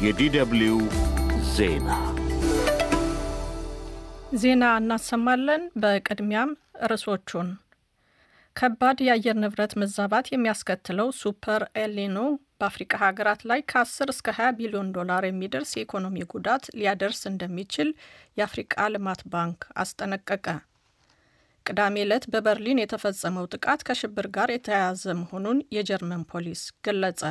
የዲደብልዩ ዜና ዜና እናሰማለን። በቅድሚያም ርዕሶቹን ከባድ የአየር ንብረት መዛባት የሚያስከትለው ሱፐር ኤልኒኖ በአፍሪካ ሀገራት ላይ ከ10 እስከ 20 ቢሊዮን ዶላር የሚደርስ የኢኮኖሚ ጉዳት ሊያደርስ እንደሚችል የአፍሪቃ ልማት ባንክ አስጠነቀቀ። ቅዳሜ ዕለት በበርሊን የተፈጸመው ጥቃት ከሽብር ጋር የተያያዘ መሆኑን የጀርመን ፖሊስ ገለጸ።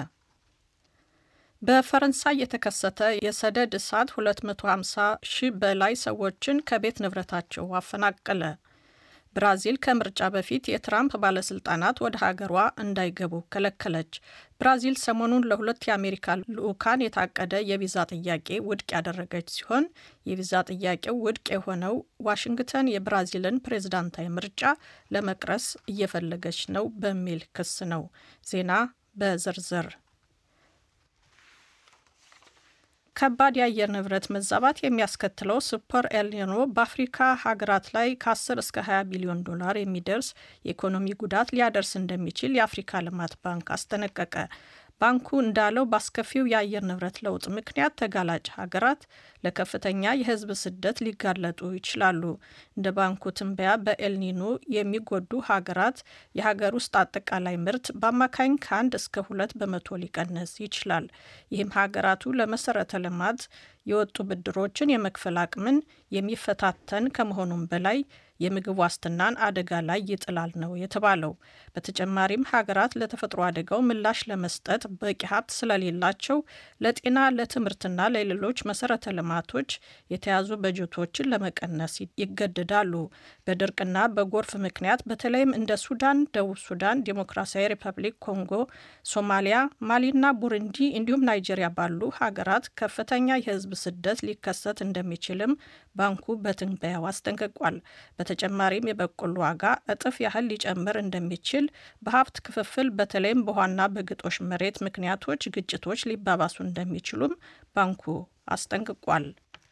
በፈረንሳይ የተከሰተ የሰደድ እሳት 250 ሺህ በላይ ሰዎችን ከቤት ንብረታቸው አፈናቀለ። ብራዚል ከምርጫ በፊት የትራምፕ ባለስልጣናት ወደ ሀገሯ እንዳይገቡ ከለከለች። ብራዚል ሰሞኑን ለሁለት የአሜሪካ ልዑካን የታቀደ የቪዛ ጥያቄ ውድቅ ያደረገች ሲሆን የቪዛ ጥያቄው ውድቅ የሆነው ዋሽንግተን የብራዚልን ፕሬዝዳንታዊ ምርጫ ለመቅረስ እየፈለገች ነው በሚል ክስ ነው። ዜና በዝርዝር ከባድ የአየር ንብረት መዛባት የሚያስከትለው ሱፐር ኤልኒኖ በአፍሪካ ሀገራት ላይ ከ10 እስከ 20 ቢሊዮን ዶላር የሚደርስ የኢኮኖሚ ጉዳት ሊያደርስ እንደሚችል የአፍሪካ ልማት ባንክ አስጠነቀቀ። ባንኩ እንዳለው በአስከፊው የአየር ንብረት ለውጥ ምክንያት ተጋላጭ ሀገራት ለከፍተኛ የሕዝብ ስደት ሊጋለጡ ይችላሉ። እንደ ባንኩ ትንበያ በኤልኒኖ የሚጎዱ ሀገራት የሀገር ውስጥ አጠቃላይ ምርት በአማካኝ ከአንድ እስከ ሁለት በመቶ ሊቀንስ ይችላል። ይህም ሀገራቱ ለመሰረተ ልማት የወጡ ብድሮችን የመክፈል አቅምን የሚፈታተን ከመሆኑም በላይ የምግብ ዋስትናን አደጋ ላይ ይጥላል ነው የተባለው። በተጨማሪም ሀገራት ለተፈጥሮ አደጋው ምላሽ ለመስጠት በቂ ሀብት ስለሌላቸው ለጤና፣ ለትምህርትና ለሌሎች መሰረተ ልማቶች የተያዙ በጀቶችን ለመቀነስ ይገደዳሉ። በድርቅና በጎርፍ ምክንያት በተለይም እንደ ሱዳን፣ ደቡብ ሱዳን፣ ዴሞክራሲያዊ ሪፐብሊክ ኮንጎ፣ ሶማሊያ፣ ማሊና ቡሩንዲ እንዲሁም ናይጄሪያ ባሉ ሀገራት ከፍተኛ የህዝብ ስደት ሊከሰት እንደሚችልም ባንኩ በትንበያው አስጠንቅቋል። በተጨማሪም የበቆሎ ዋጋ እጥፍ ያህል ሊጨምር እንደሚችል፣ በሀብት ክፍፍል በተለይም በውሃና በግጦሽ መሬት ምክንያቶች ግጭቶች ሊባባሱ እንደሚችሉም ባንኩ አስጠንቅቋል።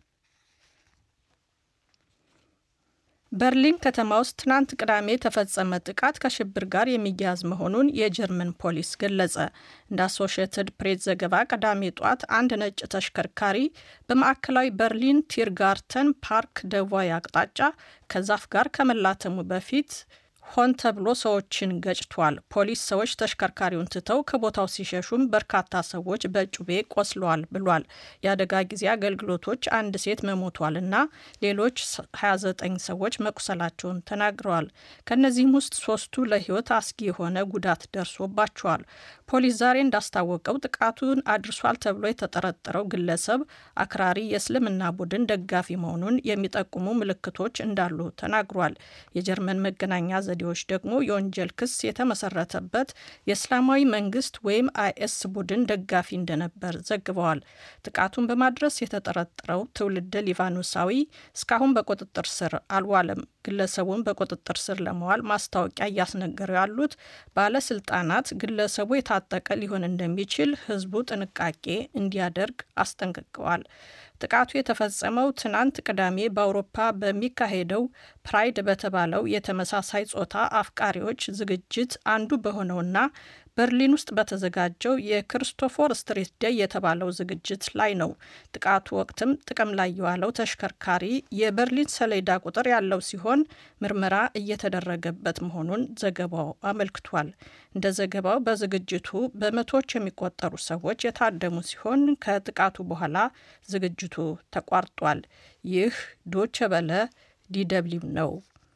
በርሊን ከተማ ውስጥ ትናንት ቅዳሜ የተፈጸመ ጥቃት ከሽብር ጋር የሚያያዝ መሆኑን የጀርመን ፖሊስ ገለጸ። እንደ አሶሽየትድ ፕሬስ ዘገባ ቅዳሜ ጧት አንድ ነጭ ተሽከርካሪ በማዕከላዊ በርሊን ቲርጋርተን ፓርክ ደቡባዊ አቅጣጫ ከዛፍ ጋር ከመላተሙ በፊት ሆን ተብሎ ሰዎችን ገጭቷል። ፖሊስ ሰዎች ተሽከርካሪውን ትተው ከቦታው ሲሸሹም በርካታ ሰዎች በጩቤ ቆስለዋል ብሏል። የአደጋ ጊዜ አገልግሎቶች አንድ ሴት መሞቷል እና ሌሎች 29 ሰዎች መቁሰላቸውን ተናግረዋል። ከእነዚህም ውስጥ ሶስቱ ለሕይወት አስጊ የሆነ ጉዳት ደርሶባቸዋል። ፖሊስ ዛሬ እንዳስታወቀው ጥቃቱን አድርሷል ተብሎ የተጠረጠረው ግለሰብ አክራሪ የእስልምና ቡድን ደጋፊ መሆኑን የሚጠቁሙ ምልክቶች እንዳሉ ተናግሯል። የጀርመን መገናኛ ዘዴዎች ደግሞ የወንጀል ክስ የተመሰረተበት የእስላማዊ መንግስት ወይም አይኤስ ቡድን ደጋፊ እንደነበር ዘግበዋል። ጥቃቱን በማድረስ የተጠረጠረው ትውልደ ሊባኖሳዊ እስካሁን በቁጥጥር ስር አልዋለም። ግለሰቡን በቁጥጥር ስር ለመዋል ማስታወቂያ እያስነገሩ ያሉት ባለስልጣናት ግለሰቡ የታጠቀ ሊሆን እንደሚችል ሕዝቡ ጥንቃቄ እንዲያደርግ አስጠንቅቀዋል። ጥቃቱ የተፈጸመው ትናንት ቅዳሜ በአውሮፓ በሚካሄደው ፕራይድ በተባለው የተመሳሳይ ጾታ አፍቃሪዎች ዝግጅት አንዱ በሆነውና በርሊን ውስጥ በተዘጋጀው የክሪስቶፎር ስትሪት ደይ የተባለው ዝግጅት ላይ ነው። ጥቃቱ ወቅትም ጥቅም ላይ የዋለው ተሽከርካሪ የበርሊን ሰሌዳ ቁጥር ያለው ሲሆን ምርመራ እየተደረገበት መሆኑን ዘገባው አመልክቷል። እንደ ዘገባው በዝግጅቱ በመቶዎች የሚቆጠሩ ሰዎች የታደሙ ሲሆን ከጥቃቱ በኋላ ዝግጅቱ ተቋርጧል። ይህ ዶቸ በለ ዲደብሊው ነው።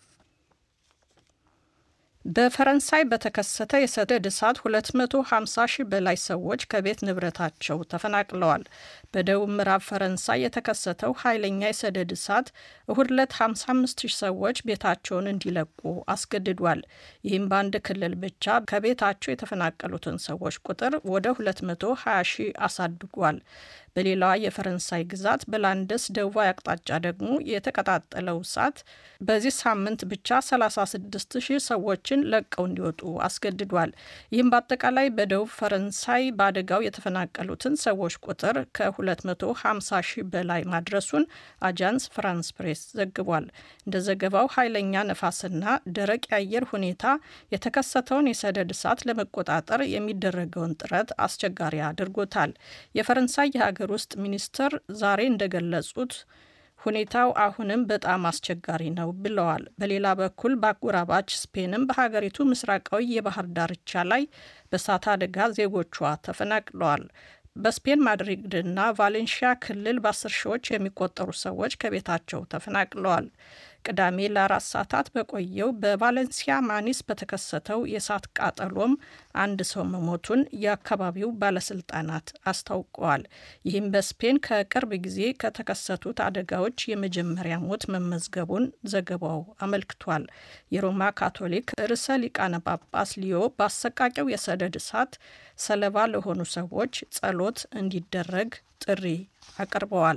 በፈረንሳይ በተከሰተ የሰደድ እሳት 250 ሺህ በላይ ሰዎች ከቤት ንብረታቸው ተፈናቅለዋል። በደቡብ ምዕራብ ፈረንሳይ የተከሰተው ኃይለኛ የሰደድ እሳት እሁድ ዕለት 55 ሺህ ሰዎች ቤታቸውን እንዲለቁ አስገድዷል። ይህም በአንድ ክልል ብቻ ከቤታቸው የተፈናቀሉትን ሰዎች ቁጥር ወደ 220 ሺህ አሳድጓል። በሌላዋ የፈረንሳይ ግዛት በላንደስ ደቡባዊ አቅጣጫ ደግሞ የተቀጣጠለው እሳት በዚህ ሳምንት ብቻ 36 ሺህ ሰዎችን ሰዎችን ለቀው እንዲወጡ አስገድዷል። ይህም በአጠቃላይ በደቡብ ፈረንሳይ በአደጋው የተፈናቀሉትን ሰዎች ቁጥር ከ250 ሺህ በላይ ማድረሱን አጃንስ ፍራንስ ፕሬስ ዘግቧል። እንደ ዘገባው ኃይለኛ ነፋስና ደረቅ የአየር ሁኔታ የተከሰተውን የሰደድ እሳት ለመቆጣጠር የሚደረገውን ጥረት አስቸጋሪ አድርጎታል። የፈረንሳይ የሀገር ውስጥ ሚኒስትር ዛሬ እንደገለጹት ሁኔታው አሁንም በጣም አስቸጋሪ ነው ብለዋል። በሌላ በኩል በአጎራባች ስፔንም በሀገሪቱ ምስራቃዊ የባህር ዳርቻ ላይ በእሳት አደጋ ዜጎቿ ተፈናቅለዋል። በስፔን ማድሪድና ቫሌንሺያ ክልል በአስር ሺዎች የሚቆጠሩ ሰዎች ከቤታቸው ተፈናቅለዋል። ቅዳሜ ለአራት ሰዓታት በቆየው በቫሌንሲያ ማኒስ በተከሰተው የእሳት ቃጠሎም አንድ ሰው መሞቱን የአካባቢው ባለስልጣናት አስታውቀዋል። ይህም በስፔን ከቅርብ ጊዜ ከተከሰቱት አደጋዎች የመጀመሪያ ሞት መመዝገቡን ዘገባው አመልክቷል። የሮማ ካቶሊክ ርዕሰ ሊቃነ ጳጳስ ሊዮ በአሰቃቂው የሰደድ እሳት ሰለባ ለሆኑ ሰዎች ጸሎት እንዲደረግ ጥሪ አቅርበዋል።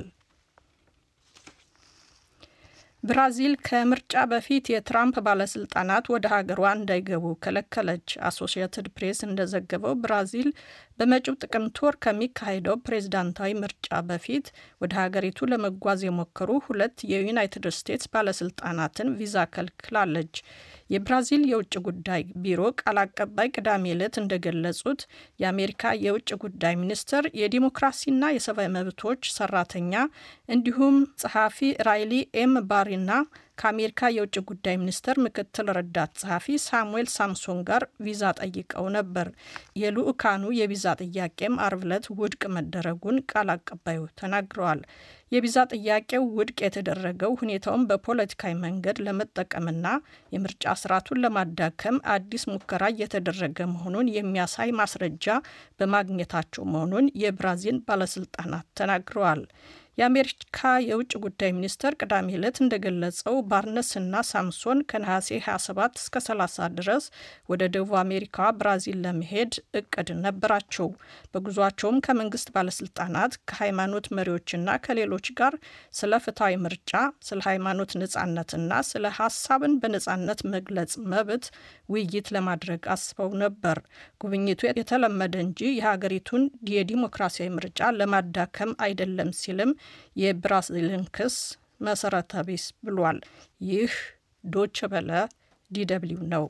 ብራዚል ከምርጫ በፊት የትራምፕ ባለስልጣናት ወደ ሀገሯ እንዳይገቡ ከለከለች። አሶሺየትድ ፕሬስ እንደዘገበው ብራዚል በመጪው ጥቅምት ወር ከሚካሄደው ፕሬዝዳንታዊ ምርጫ በፊት ወደ ሀገሪቱ ለመጓዝ የሞከሩ ሁለት የዩናይትድ ስቴትስ ባለስልጣናትን ቪዛ ከልክላለች። የብራዚል የውጭ ጉዳይ ቢሮ ቃል አቀባይ ቅዳሜ ዕለት እንደገለጹት የአሜሪካ የውጭ ጉዳይ ሚኒስትር የዲሞክራሲና የሰብአዊ መብቶች ሰራተኛ እንዲሁም ጸሐፊ ራይሊ ኤም ባሪና ከአሜሪካ የውጭ ጉዳይ ሚኒስቴር ምክትል ረዳት ጸሐፊ ሳሙኤል ሳምሶን ጋር ቪዛ ጠይቀው ነበር። የልኡካኑ የቪዛ ጥያቄም አርብ ዕለት ውድቅ መደረጉን ቃል አቀባዩ ተናግረዋል። የቪዛ ጥያቄው ውድቅ የተደረገው ሁኔታውን በፖለቲካዊ መንገድ ለመጠቀምና የምርጫ ስርዓቱን ለማዳከም አዲስ ሙከራ እየተደረገ መሆኑን የሚያሳይ ማስረጃ በማግኘታቸው መሆኑን የብራዚል ባለስልጣናት ተናግረዋል። የአሜሪካ የውጭ ጉዳይ ሚኒስቴር ቅዳሜ ዕለት እንደገለጸው ባርነስና ሳምሶን ከነሐሴ 27 እስከ 30 ድረስ ወደ ደቡብ አሜሪካ ብራዚል ለመሄድ እቅድ ነበራቸው። በጉዟቸውም ከመንግስት ባለስልጣናት፣ ከሃይማኖት መሪዎችና ከሌሎች ጋር ስለ ፍትሐዊ ምርጫ፣ ስለ ሃይማኖት ነጻነትና ስለ ሀሳብን በነጻነት መግለጽ መብት ውይይት ለማድረግ አስበው ነበር። ጉብኝቱ የተለመደ እንጂ የሀገሪቱን የዲሞክራሲያዊ ምርጫ ለማዳከም አይደለም ሲልም የብራዚልን ክስ መሰረተ ቢስ ብሏል። ይህ ዶች በለ ዲደብሊው ነው።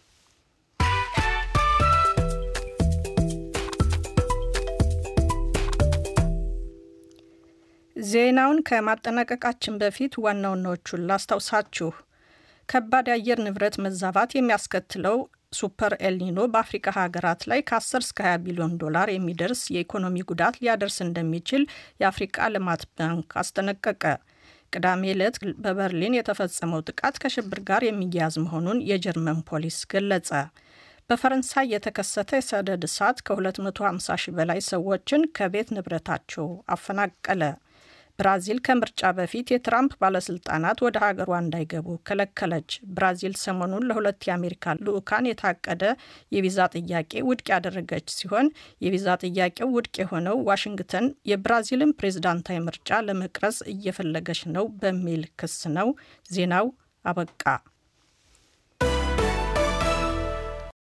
ዜናውን ከማጠናቀቃችን በፊት ዋና ዋናዎቹን ላስታውሳችሁ። ከባድ የአየር ንብረት መዛባት የሚያስከትለው ሱፐር ኤልኒኖ በአፍሪካ ሀገራት ላይ ከ10 እስከ 20 ቢሊዮን ዶላር የሚደርስ የኢኮኖሚ ጉዳት ሊያደርስ እንደሚችል የአፍሪቃ ልማት ባንክ አስጠነቀቀ። ቅዳሜ ዕለት በበርሊን የተፈጸመው ጥቃት ከሽብር ጋር የሚያያዝ መሆኑን የጀርመን ፖሊስ ገለጸ። በፈረንሳይ የተከሰተ የሰደድ እሳት ከ250 ሺህ በላይ ሰዎችን ከቤት ንብረታቸው አፈናቀለ። ብራዚል ከምርጫ በፊት የትራምፕ ባለስልጣናት ወደ ሀገሯ እንዳይገቡ ከለከለች። ብራዚል ሰሞኑን ለሁለት የአሜሪካ ልዑካን የታቀደ የቪዛ ጥያቄ ውድቅ ያደረገች ሲሆን የቪዛ ጥያቄው ውድቅ የሆነው ዋሽንግተን የብራዚልን ፕሬዝዳንታዊ ምርጫ ለመቅረጽ እየፈለገች ነው በሚል ክስ ነው። ዜናው አበቃ።